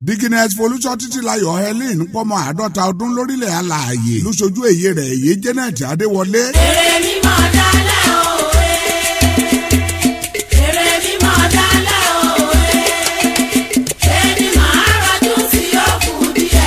dikines folúṣọ́ títí layọ̀ helen pọ́mọ àádọ́ta ọdún lórílẹ̀ alààyè lóṣojú èyí rẹ̀ èyí janet adéwọlé. èrè mímọ́ dálẹ̀ òwe. èrè mímọ́ dálẹ̀ òwe. ẹni máa rọjú sí òkú díẹ̀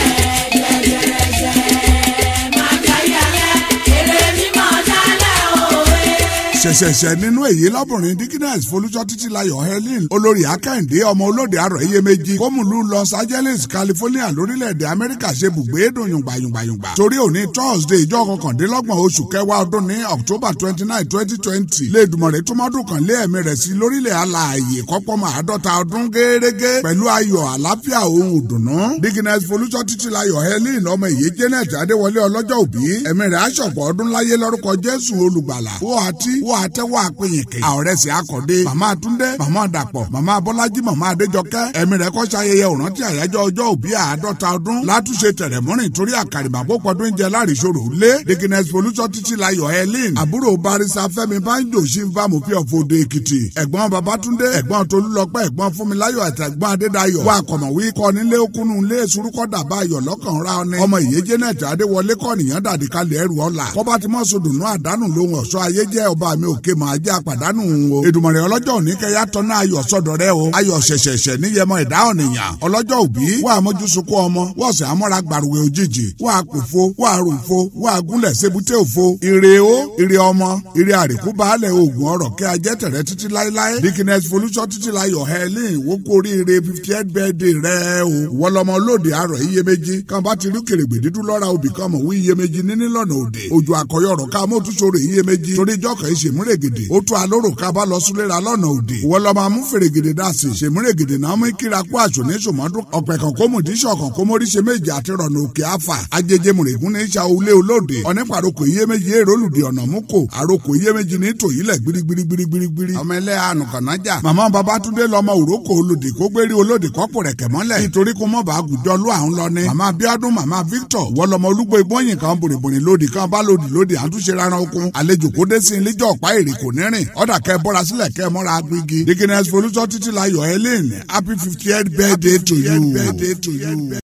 jẹ́jẹ́rẹ́jẹ́ máa jayẹyẹ. èrè mímọ́ dálẹ̀ òwe. ṣẹ̀ṣẹ̀ṣẹ̀ nínú èyí lọ́bùnrin dikines folúṣọ́ títí layọ̀ helen olórí akẹ́hìndé ọmọ olóde àrọ̀ iyèméjì kómùlù los angeles california lórílẹ̀‐èdè amẹ́ríkà ṣe bùgbé dùn yùngbàyùngbàyùngbà torí òní thursday ìjọ kọkàndínlọ́gbọ̀n oṣù kẹwàá ọdún ní october twenty nine twenty twenty lẹ́ẹ̀dùmọ̀rẹ́ túmọ̀dún kan lé ẹ̀mí rẹ̀ sí lórílẹ̀ alààyè kọ́pọ́mọ àádọ́ta ọdún gẹ́gẹ́ pẹ̀lú ayọ̀ àlàáfíà ohun ìdùnnú dikines folúṣọ́ títí layọ̀ helen ọmọ ìyé janet adéwọlé ọlọ́jọ́ òbí ẹ̀mí rẹ̀ aṣọ̀pọ̀ ọdún láyé lórúkọ jésù olùgbàlà wọ́n àti wọ́n àtẹ́wọ́ àpéyìnkè àọ̀rẹ́sì akọ̀dé màmá túndé màmá dàpọ̀ màmá bọ́lájí màmá adéjọkẹ́ ẹ̀mí rẹ̀ kọ́ ṣayẹyẹ òrántí àyájọ́ ọjọ́ òbí àádọ́ta ọdún látúnṣe tẹ̀rẹ̀mọ́rìn torí àkàrìmàbó pọ̀dún jẹ láàrìṣòro lé dikines folúṣọ́ títí layọ̀ helen àbúrò barisa fẹ́mi banjo ṣínfà mọ̀fí ọ̀fọ̀dọ̀ èkìtì ẹ̀gbọ́n babatunde ẹ̀gbọ́n tolúlọpẹ́ ẹ̀gbọ́n fúnmiláyọ̀ àti ẹ̀gbọ́n adédayọ̀ wà kọ̀mọ̀wé kọ́ nílé okunu ilé surúkọ dàbà ayọ̀ lọ́kàn ra ọ̀nẹ́ ọmọ ìyé janet adéwọlé kọ́ nìyẹn dàdí kalẹ̀ ẹrù ọ̀la kọ́ba ti mọ́ sodùnú àdánù lóhun ọ̀ṣọ́ ayé jẹ́ ọba mi òkè máa jẹ́ àpàdánù o èdùmọ̀rẹ́ ọlọ́jọ́ òní kẹyà tọ́nà ayọ̀ sọ́dọ̀ rẹ o ayọ̀ ṣẹ̀ṣẹ̀ṣẹ̀ níyẹmọ ìdá ọ̀nìyàn ọlọ́jọ́ òbí wà á mójú sunkún ọmọ wọ́n sì amọ́ra gbàrúwẹ̀ òjijì wà á pòfo wà á rùfo wà á gúnlẹ̀ sebute òfo ire o ire ọmọ ire àríkú baálẹ̀ oògùn ọ̀rọ̀ kẹ́ ajẹ́ tẹ̀rẹ́ títí láéláé dikines folúṣọ́ títí láyọ̀ helen wókó oríire fifty eight birthday rẹ o wọlọmọ lóde àrọ̀ iyèméjì kan bá ti rí kèrègbè dídú lọ́ra òbí kan mọ̀ wí iyèméjì níní lọ́nà òde òjò àkọyọ̀rọ̀ ká mọ́túnṣòro iyèméjì torí jọ́kàn ìṣèmúrègèdè ó tó alóró ká bá lọ súnlera lọ́nà òde wọlọmọ amúfèrègèdè dàsí ìṣèmúrègèdè náà mú kíra kó àṣò ní sòmọ́dún ọ̀pẹ̀ kan kó mùdí ṣọ̀kan kó mórí ṣe méje àti rọ̀nà òkè àfà ajẹjẹ mùrègún ní ìṣà ulé olóde ọ̀nípàrọ̀kọ̀ iyèméjì èrò olùdí ọ̀nà mú kò àròkọ̀ iyèméjì ní tòyílẹ̀ gbirigbirigbirigbiri ọmọ ẹlẹ́ ànùkànájà màmá babatunde lọmọ òrókò olóde kó gbérí olóde kọ́pọ̀ rẹ̀ kẹ̀mọ́lẹ̀ nítorí kó mọ̀ bá àgùjọ ló à ń lọ ní màmá bíọ́dún màmá victor wọlọmọ olúgbó igbóyin kan bòrìbòrì lóde kan bá lòdì lóde àtúnṣe rárá okun àlejò kó dé sí iléjọ́ ọ̀pá èrè kò ní rìn ọ̀dà kẹ́ bọ́ra sílẹ̀ kẹ́ mọ́ra agbègi dikines folúṣọ́ títí láyọ̀ helen happy fifty eight birthday to you.